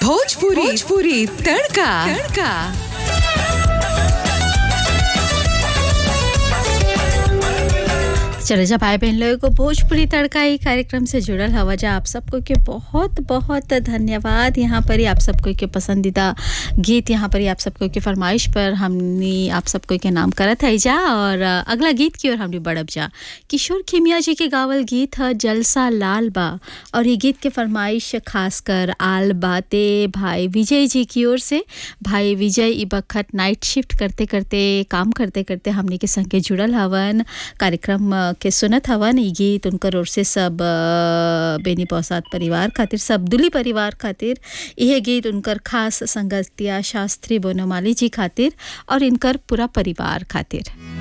भोजपुरी भोजपुरी तड़का तड़का चले जा भाई बहन लोगों को भोजपुरी तड़का ही कार्यक्रम से जुड़ल हवा जा आप सबको के बहुत बहुत धन्यवाद यहाँ पर ही आप सबको के पसंदीदा गीत यहाँ पर ही आप सबको के फरमाइश पर हमने आप सबको के नाम करत है जा और अ, अगला गीत की ओर हमने बढ़ब जा किशोर खिमिया जी के गावल गीत है जलसा लाल बा और ये गीत के फरमाइश खासकर आल बाते भाई विजय जी की ओर से भाई विजय ई बखत नाइट शिफ्ट करते करते काम करते करते हमने के संगे जुड़ल हवन कार्यक्रम अ, के सुनत हवन ई गीत उनकर ओर से सब अ, बेनी पौसाद परिवार खातिर सब दुली परिवार खातिर यह गीत उनकर खास संगतिया शास्त्री बोनोमाली जी खातिर और इनकर पूरा परिवार खातिर